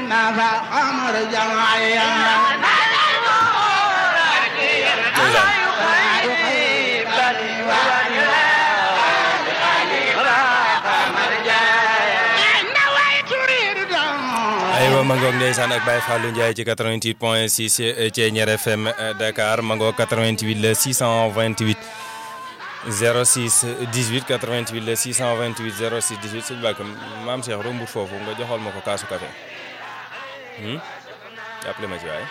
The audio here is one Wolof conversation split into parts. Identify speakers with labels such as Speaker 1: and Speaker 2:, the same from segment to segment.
Speaker 1: نافع أمر جمعيا
Speaker 2: aywa ma ngoog ndeysaan ak Baye Fallou Ndiaye ci 88 point 6 Thiéniere FM Dakar ma ngoog 88 la 628 06 18 88 la 628 06 18 sëñ Bakk maam Cheikh rombut foofu nga joxal ma ko kaasu café jàppale ma ci waay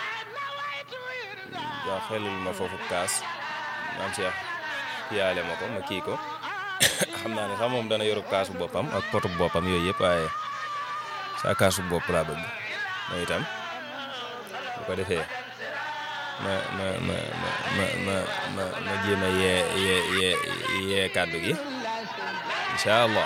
Speaker 2: waaw xelul ma foofu kaas maam Cheikh yaale ma ko ma kii ko xam naa ne sax moom dana yorub kaasu boppam ak potu boppam yooyu yëpp waaye saa kaasu bopp laa bëgg ma itam bu ko defee ma ma ma ma ma ma ma jéem a yee yee yee yee kàddu gi incha allah.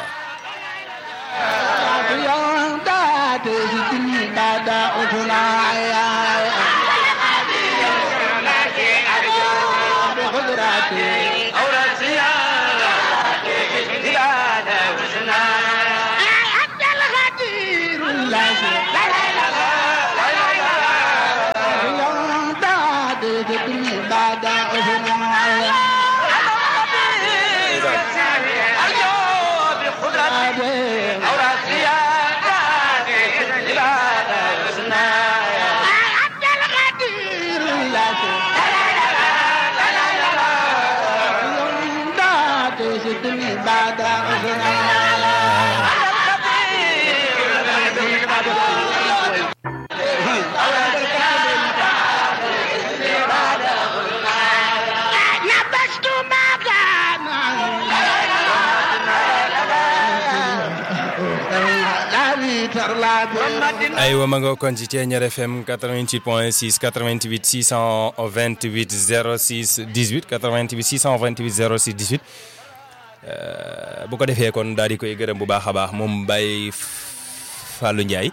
Speaker 2: aywa ma nga kon ci Thiéniere FM 88 point 6 88 628 06 18 88 628 06 18 bu ko defee kon daal di koy gërëm bu baax a baax moom Baye Fallou Ndiaye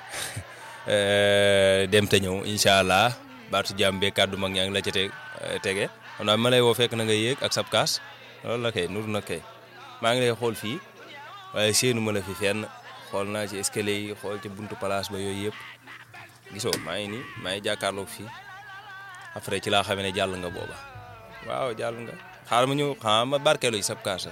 Speaker 2: dem te ñëw incha allah baatu jàmm bee kàddu mag ñaa ngi la ca te tege xam naa ma lay woo fekk na nga yéeg ak sab kaas loolu la kay nur na kay maa ngi lay xool fii waaye séenu ma la fi fenn. xool naa ci escalier yi xool ci buntu place ba yooyu yëpp gisoo maa ngi nii maa ngi jàkkaarloog fii après ci laa xamee ne jàll nga booba waaw jàll nga xaaral ma ñëw xam ma barkeelu ci sab kaasa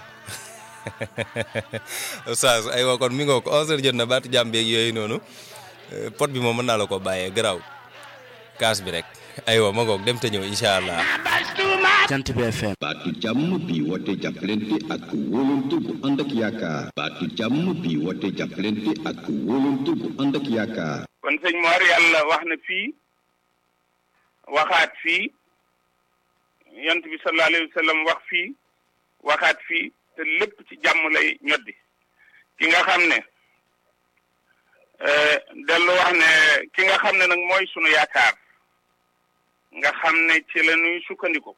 Speaker 2: oustaz aywa kon mi nga ko 11h jot na baatu jàmm beeg yooyu noonu pot bi moom mën naa la ko bàyyee garaaw kaas bi rek aywa ma ngoog dem te ñëw incha allah.
Speaker 3: Jant bi FM.
Speaker 4: baatu jàmm bi woote jàppalante ak wóolante bu ànd ak yaakaar baatu jàmm bi woote jàppalante ak wóolante bu ànd ak yaakaar
Speaker 5: kon sëñ Mor yàlla wax na fii waxaat fii yont bi sallallahu alayhi wa sallam wax fii waxaat fii te lépp ci jàmm lay ñoddi ki nga xam ne dellu wax ne ki nga xam ne nag mooy sunu yaakaar nga xam ne ci la ñuy sukkandiku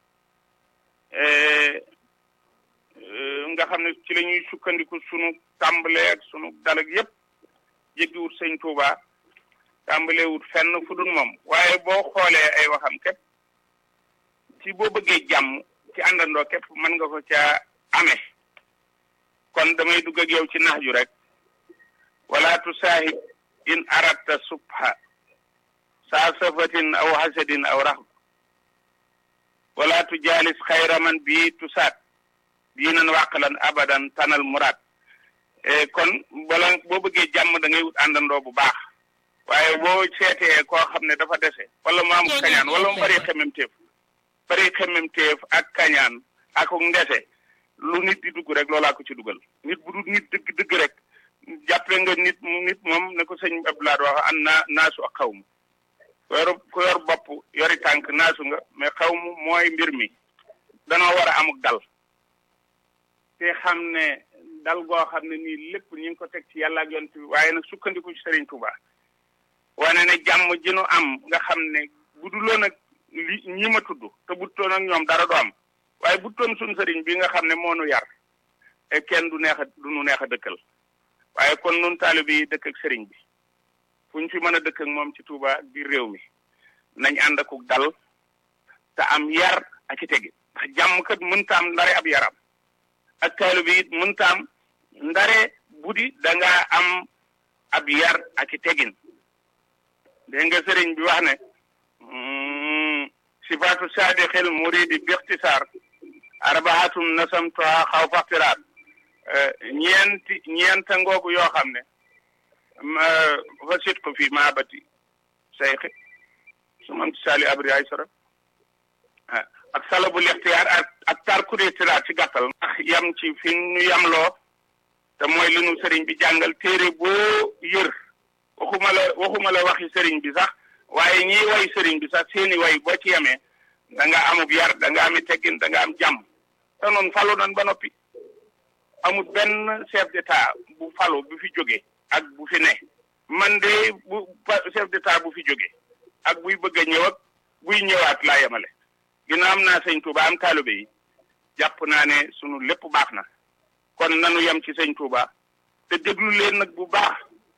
Speaker 5: nga xam ne ci la ñuy sukkandiku sunu tàmbalee ak sunu dalag yépp jéggiwut sëñ Touba tàmbaleewut fenn fu dul moom waaye boo xoolee ay waxam képp ci boo bëggee jàmm ci àndandoo képp mën nga ko ca amee kon damay dugg ak yow ci nax ju rek wala tusaahib in aratta subha saa safatin aw hasadin aw raxb wala tujaalis xayra man bii tusaat diinan wàqalan abadan tanal muraad kon bala boo bëggee jàmm da ngay wut àndandoo bu baax waaye boo seetee koo xam ne dafa dese wala mu am kañaan wala mu bari xemmemteef bari xemmemteef ak kañaan ak ndese lu nit di dugg rek loolaa ko ci dugal nit bu dul nit dëgg dëgg rek jàppe nga nit nit moom ne ko sëñ Abdoulaye wax an naa naasu ak xaw ma ku yor ku yor bopp yori tànk naasu nga mais xaw mu mooy mbir mi danoo war a amuk dal te xam ne dal goo xam ne nii lépp ñu ngi ko teg ci yàlla ak yonent bi waaye nag sukkandiku ci Serigne Touba wane ne jàmm ji nu am nga xam ne bu duloon ak li ñi ma tudd te bu toon ak ñoom dara du am waaye bu toon suñ sëriñ bi nga xam ne moo nu yar e kenn du neex a du nu neex a dëkkal waaye kon nun taalibe yi dëkk ak sëriñ bi fu ñu fi mën a dëkk ak moom ci Touba ak biir réew mi nañ ànd ak dal te am yar ak i tegi ndax jàmm kat mënta am ndare ab yaram ak taalibe yi mënta am ndare buddi da ngaa am ab yar ak i tegin dégg nga sëriñ bi wax ne sifaatu saadixil muridi bixtisaar arbaatum nasamtuha xaw faxtiraat ñeenti ñeenta ngoogu yoo xam ne fa sit ko fii maabati sayxi su man sali abri ay sara ak salabu lixtiyaar ak ak tarkuri tiraat ci gàttal ndax yam ci fi ñu yamloo te mooy li nu sëriñ bi jàngal téere boo yër waxuma la waxuma la waxi sëriñ bi sax waaye ñiy way sëriñ bi sax seeni way boo ci yemee da nga amub yar da nga ami teggin da nga am jàmm te noonu falu nan ba noppi amul benn chef d'état bu falu bu fi jóge ak bu fi ne man de bu chef d'état bu fi jóge ak buy bëgg a ñëw ak buy ñëwaat laa yemale ginnaaw am naa sëñ Touba am taalibe yi jàpp naa ne sunu lépp baax na kon nanu yem ci sëñ Touba te déglu leen nag bu baax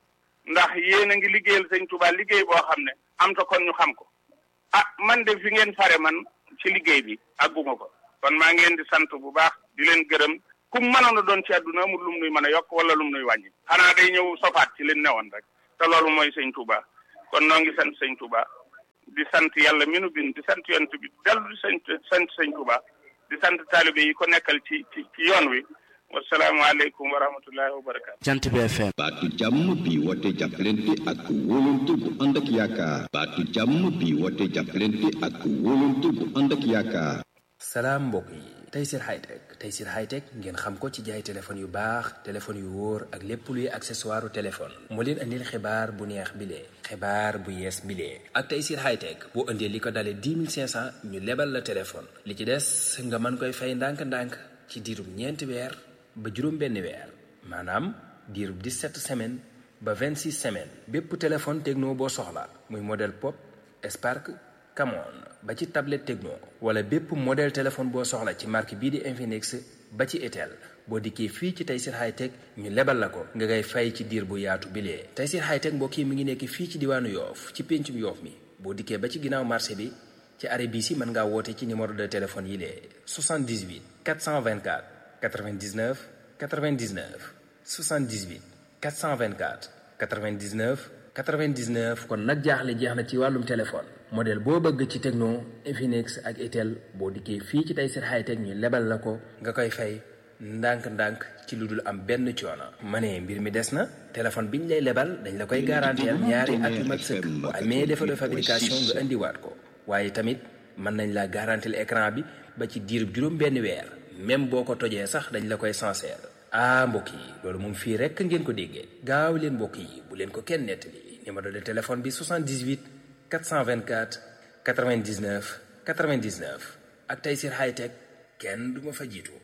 Speaker 5: ndax yéen a ngi liggéeyal sëñ Touba liggéey boo xam ne am ta kon ñu xam ko ah man de fi ngeen fare man ci liggéey bi àgguma ko kon maa ngi leen di sant bu baax di leen gërëm ku mënoon a doon ci àdduna amul lum nuy mën a yokk wala lum nuy wàññi xanaa day ñëw sofaat ci leen newoon rek te loolu mooy sëñ Touba kon noo ngi sant sëñ Touba di sant yàlla mi nu bind di sant yonent bi dellu di sant sant sëñ Touba di sant taalibe yi ko nekkal ci ci ci yoon wi wasalaamaaleykum wa rahmatullahi wa barakaatu.
Speaker 3: Jant bi FM.
Speaker 4: baatu jàmm bi woote jàppalante ak wóolante bu ànd ak yaakaar baatu jàmm bi woote jàppalante ak wóolante bu ànd ak yaakaar
Speaker 6: salaam mbokk yi Tayssir Hightech Tayssir Hightech ngeen xam ko ci jaay téléphone yu baax téléphone yu wóor ak lépp luy accessoire téléphone moo leen andil xibaar bu neex bile xibaar bu yees bile ak Tayssir Hightech boo indee li ko dalee 10 500 ñu lebal la téléphone li ci des nga mën koy fay ndànk-ndànk ci diirub ñeenti weer ba juróom benn weer maanaam diirub 17 semaines ba 26 semaines bépp téléphone techno boo soxla muy modèle pop Spark Camon ba ci tablette Tecno wala bépp modèle téléphone boo soxla ci marque bii di Infinix ba ci Itel boo dikkee fii ci Tayssir Hightech ñu lebal la ko nga ngay fay ci diir bu yaatu bilee Tayssir Hightech mbokk yi mi ngi nekk fii ci diwaanu Yoof ci péncum Yoof mi boo dikkee ba ci ginnaaw marché bi ci arrêt bii si mën ngaa woote ci numéro de téléphone yi lee 78 424 99 99 78 424 99 99 kon nag jaaxle jeex na ci wàllum téléphone modèle boo bëgg ci Tecno Infinix ak Itel boo dikkee fii ci Tayssir Hightech ñu lebal la ko nga koy fay ndànk-ndànk ci lu dul am benn coono. ma ne mbir mi des na téléphone biñ lay lebal dañ la koy garanteel ñaari at yu mat sëkk bu amee défaut de fabrication nga indiwaat ko waaye tamit mën nañ la garanteel écran bi ba ci diirub juróom benn weer même boo ko tojee sax dañ la koy sincère ah mbokk yi loolu moom fii rekk ngeen ko déggee gaaw leen mbokk yi bu leen ko kenn nettali numéro de téléphone bi 78 424 99 99 ak Tayssir Hightech kenn du ma fa jiitu.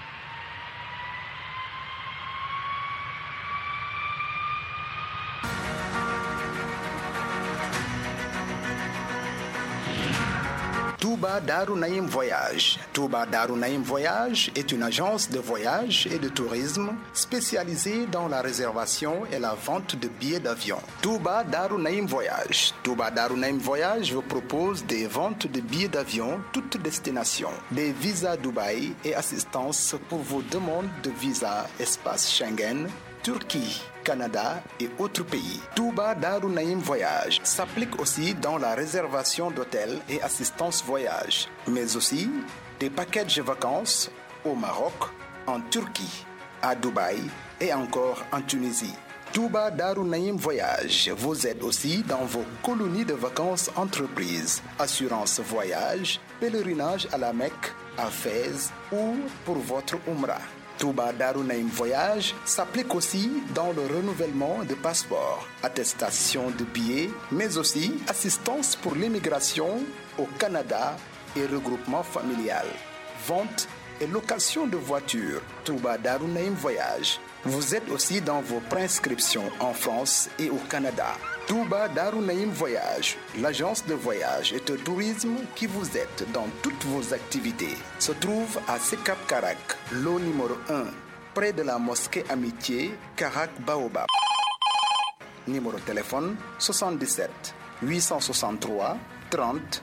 Speaker 7: Touba Darou Naïm Voyage. Touba Darou Naïm Voyage est une agence de voyage et de tourisme spécialisée dans la réservation et la vente de billets d'avion. Touba Darou Naïm Voyage. Touba Darou Naïm Voyage vous propose des ventes de billets d'avion toutes destinations, des visas Dubaï et assistance pour vos demandes de visa espace Schengen, Turquie. Canada et autres pays. Touba Darou Naïm Voyage s'applique aussi dans la réservation d'hôtels et assistance voyage, mais aussi des packages de vacances au Maroc, en Turquie, à Dubaï et encore en Tunisie. Touba Darou Naïm Voyage vous aide aussi dans vos colonies de vacances entreprises, assurance voyage, pèlerinage à la Mecque, à Fès ou pour votre Umrah. Touba Darou Naïm Voyage s'applique aussi dans le renouvellement de passeports, attestation de billets, mais aussi assistance pour l'immigration au Canada et regroupement familial, vente et location de voitures. Touba Darou Naïm Voyage vous aide aussi dans vos prescriptions en France et au Canada. Touba Darou Naïm Voyage, l'agence de voyage et de tourisme qui vous aide dans toutes vos activités, se trouve à Sekap Karak, lot numéro 1, près de la mosquée Amitié, Karak Baobab. Numéro de téléphone 77 863 30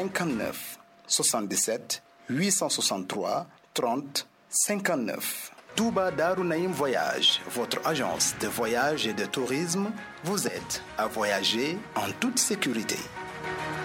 Speaker 7: 59 77 863 30 59. Touba Darunaïm Voyage, votre agence de voyage et de tourisme, vous aide à voyager en toute sécurité.